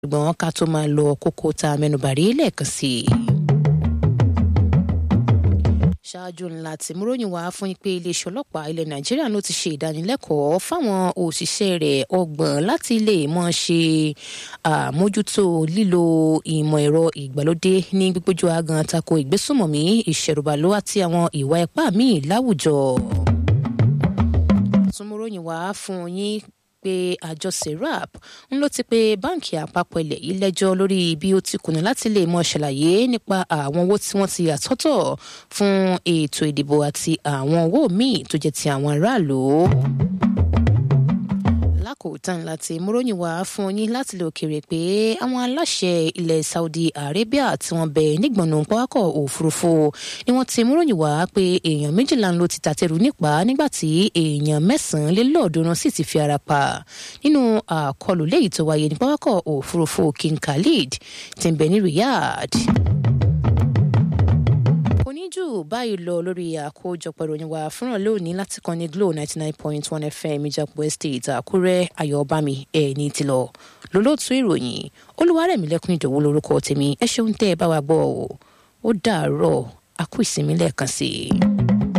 ṣùgbọ́n ká tó máa lọ kókó tá a mẹ́nubà rí lẹ́ẹ̀kan sí i ṣáájú ńlá tí múròyìn wá fún yín pé iléeṣẹ́ ọlọ́pàá ilẹ̀ nàìjíríà ló ti ṣe ìdánilẹ́kọ̀ọ́ fáwọn òṣìṣẹ́ rẹ̀ ọgbọ̀n láti lè mọ̀ ṣe àmójútó lílo ìmọ̀ ẹ̀rọ ìgbàlódé ní gbígbójú agan tako ìgbésùnmọ̀mí ìṣẹ̀rùbàlò àti àwọn ìwà ipá míì láwùjọ. tún múròyìn wá fún yín pé àjọ serap ń ló ti pé báǹkì àpapọ̀ ilẹ̀ yìí lẹ́jọ́ lórí bí ó ti kùnà láti lè mọ ṣàlàyé nípa àwọn owó tí wọ́n ti àtọ́tọ̀ fún ètò ìdìbò àti àwọn owó míì tó jẹ́ ti àwọn aráàlú lákòótán láti múròyìn wá fún yín láti lè òkèèrè pé àwọn aláṣẹ ilẹ̀ Saudi Arabia tí wọ́n bẹ nígbọ̀nà pápákọ̀ òfurufú ni wọ́n ti múròyìn wá pé èèyàn méjìlá ló ti tàtẹ̀rù nípa nígbà tí èèyàn mẹ́sàn-án lé lọ́ọ̀dúnrún sì ti fi ara pa nínú àkọlù léyìí tó wáyé ní pápákọ̀ òfurufú King Khalid tí ń bẹ ní Riyadh oníjù báyìí lọ lórí àkójọpọ̀ ìròyìn wa fúnra lónìí láti kan ní Glo ninety nine point one FM Ìjàpọ̀ Estate Àkúrẹ́ Ayọ̀bámi ẹ̀ ní ti lọ lólótú ìròyìn Olúwarẹ̀mílẹ́kùn Ìdòwú lórúkọ tèmi ẹ ṣeun tẹ́ ẹ bá wa gbọ́ ọ ó dàárọ̀ a kú ìsinmi lẹ́ẹ̀kan sí i.